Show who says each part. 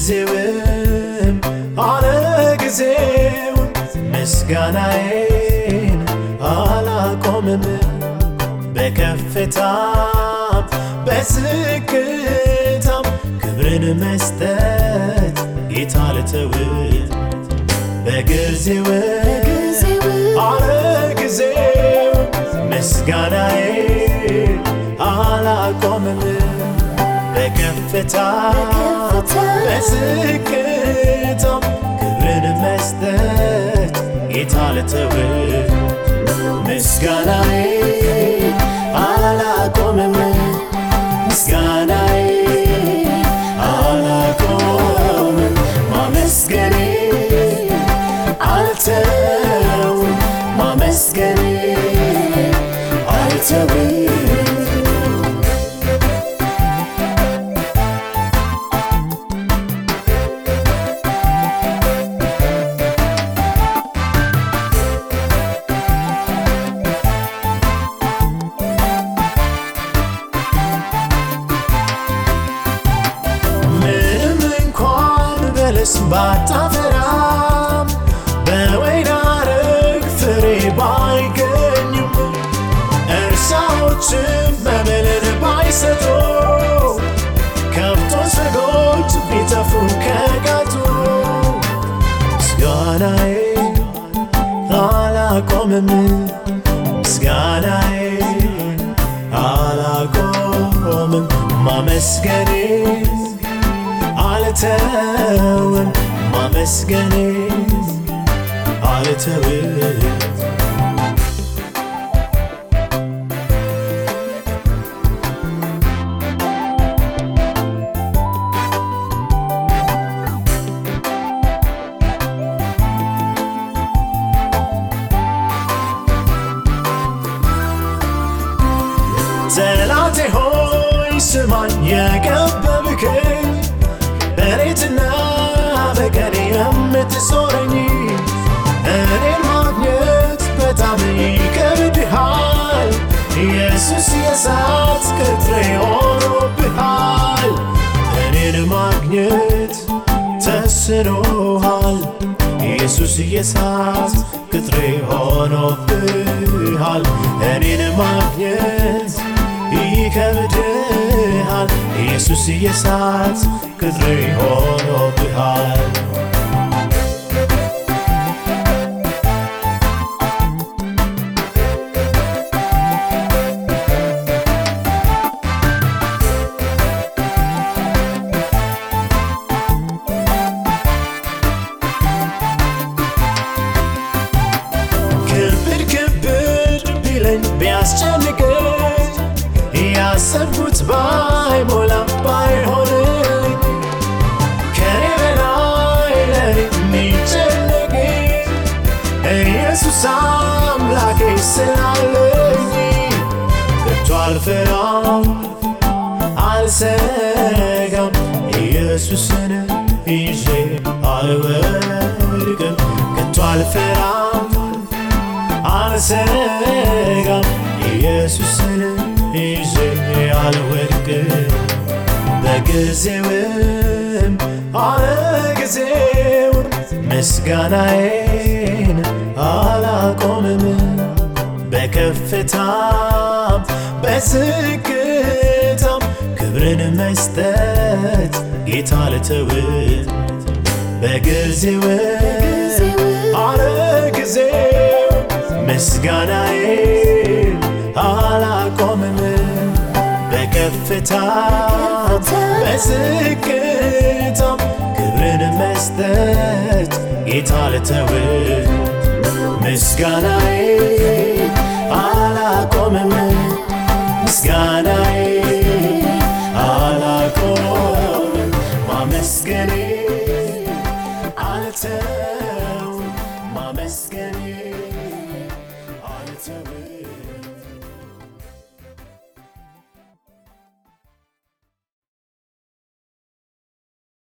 Speaker 1: በጊዜውም አለ ጊዜውም ምስጋናዬን አላቆምም በከፍታም በዝቅታም ክብርን መስጠት ጌታ ልተውት በጊዜውም አለ ጊዜው ምስጋናዬን አላቆምም በከፍታ በዝቅታም ክብርን መስጠት ጌታ ልተውት ምስጋናዬን አላቆምም ምስጋናዬ አላቆምም ማመስገኔ አልተውም ማመስገኔ አልተውም ምንም እንኳን በለስ ባታፈራም በወይን አረግ ፍሬ ባይገኝም እርሻዎችም መብልን ባይሰጡ ከብቶች በጎች ቢጠፉ ከጋጡ ምስጋናዬ አላቆምም ምስጋናዬ አላቆምም ማመስገኔ አልተውም ማመስገኔ አልተውም ጠላቴ ሆይ ስማኝ የከበብከኝ በሌትና በቀን የምትዞረኝ እኔን ማግኘት በጣም ይከብድሃል ኢየሱስ የእሳት ቅጥሬ ሆኖብሃል እኔን ማግኘት ተስኖሃል ኢየሱስ የእሳት ቅጥሬ ሆኖብሃል እኔን ማግኘት ይከብድሃል ኢየሱስ የእሳት ቅጥሬ ሆኖብሃል ክብድ ክብድ ቢለኝ ቢያስጨንቀኝ ያሰብኩት ባይሞላም ባይሆንልኝ ከኔ በላይ ለኔ የሚጨነቅ ኢየሱስ አምላኬ ስላለኝ ከቶ አልፈራም አልሰጋም ኢየሱስን ይዤ አልወድቅም ከቶ አልፈራም አልሰጋም ኢየሱስን ይዤ አልወድቅም በጊዜውም አለ ጊዜውም ምስጋናዬን አላቆምም በከፍታም በዝቅታም ክብርን መስጠት ጌታ ልተውት በጊዜውም አለ ጊዜው ምስጋናዬን አላቆምም በከፍታ በዝቅታም ክብርን መስጠት ጌታ ልተውት ምስጋናዬን አላቆምም ምስጋናዬ አላቆምም ማመስገኔ አልተውም ማመስገን